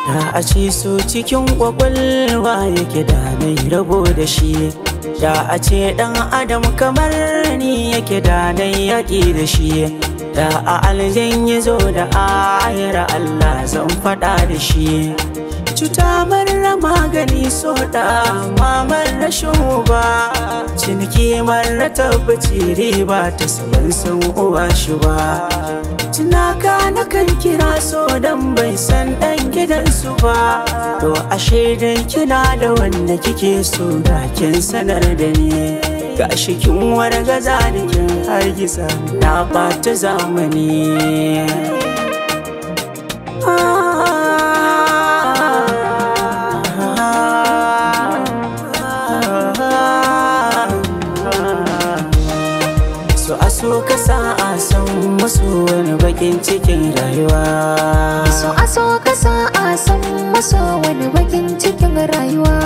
Da a ce so cikin kwakwalwa yake da nai rabo da shi Da a ce ɗan adam kamar ni yake da nai yaƙi da shi Da a aljan ya zo da ayar Allah zan faɗa da shi Cuta marar magani so da mamar rashin uba Ciniki marar tabbaci riba ta saman san uwa shi ba Tunaka na kan kira so dan bai san dan gidansu ba To ashe dai kina da wanda kike so da kin sanar da ni Gashi kin wargaza da kin hargitsa na bata zamani So a so ka sa a san masu wani bakin cikin rayuwa So a so ka sa a san maso wani bakin cikin rayuwa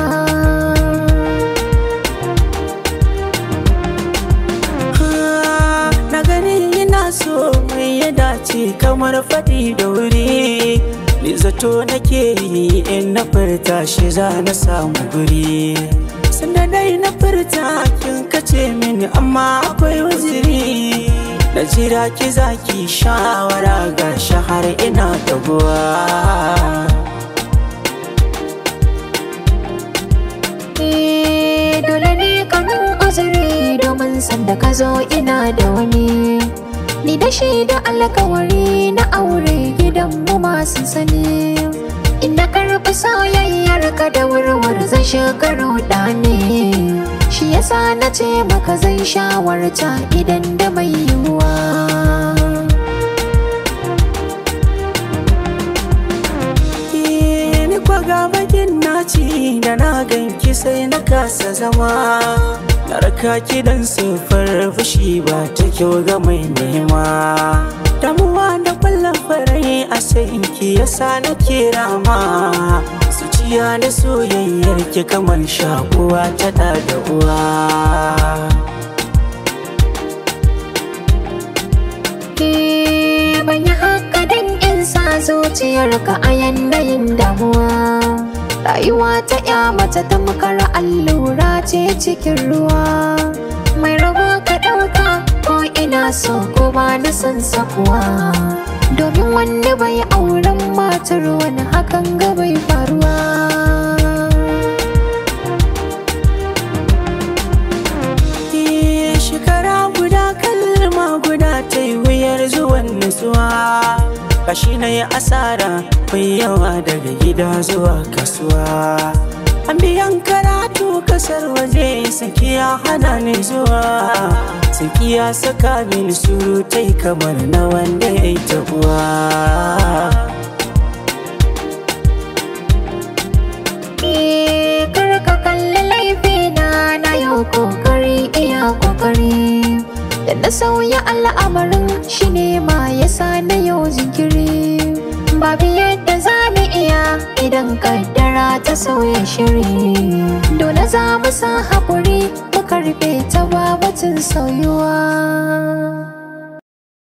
Ah, Na gani ina so mai ya dace kamar faɗi da wuri Ni zato nake yi in na furta shi za na samu guri Sanda dai na furta kin kace mini amma akwai waziri Na jira ki zaki shawara ga shahar ina taguwa Eh, dole ne ka min uzuri domin sanda ka zo ina da wani ni da shi da alkawari na aure gidanmu masu sani ina karɓi soyayyar ka da wurwur zai shiga ne shi yasa na ce maka zai shawarta idan da mai yiwuwa ni kwa ga bakin naci da na ganki sai na kasa zama na raka ki dan sufar fushi ba ta kyau ga mai nema damuwa da kwallon farai a sayin ki yasa na kira ma zuciya da soyayyar ki kamar shakuwa ta da da uwa Eh, ban yi haka don in sa zuciyarka a yanayin damuwa rayuwa ta ya mace tamkar allura ce cikin ruwa mai rabo ka ɗauka ko ina so ko ba na son sakuwa domin wanda bai auren matar wani hakan ga bai faruwa Eh, shekara guda kalma guda ta yi wuyar zuwan nutsuwa kashi na yi asara mai yawa daga gida zuwa kasuwa an biyan karatu kasar waje sakiya hana ni zuwa sakiya saka mini surutai kamar na wanda ya yi tabuwa Eh, kar ka kalli laifina na yau kokari iya kokari da na sauya al'amarin shi ne ma yasa na yau jinkiri babu yadda za mu iya idan kaddara ta sauya shiri dole za mu sa haƙuri mu karɓe ta babatun sauyuwa